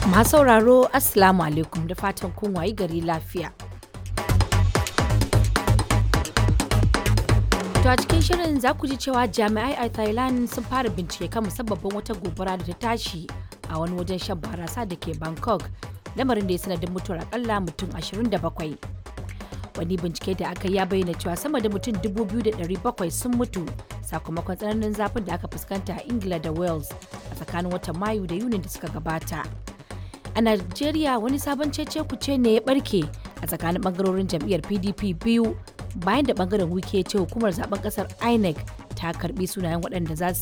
Masu sauraro Assalamu alaikum da fatan kun wayi gari lafiya. To a cikin shirin za ku ji cewa jami'ai a Thailand sun fara bincike kan musabbabin wata gobara da ta tashi a wani wajen shan barasa da ke Bangkok, lamarin da ya sanadin mutuwar akalla mutum 27. Wani bincike da aka yi ya bayyana cewa sama da mutum 2,700 sun mutu sakamakon tsananin zafin da aka fuskanta a Ingila da Wales a tsakanin watan Mayu da Yunin da suka gabata. A Najeriya wani sabon cece kuce ne ya barke a tsakanin bangarorin jam'iyyar PDP biyu bayan da bangaren wike ya ce hukumar zaben kasar INEC ta karbi sunayen waɗanda za su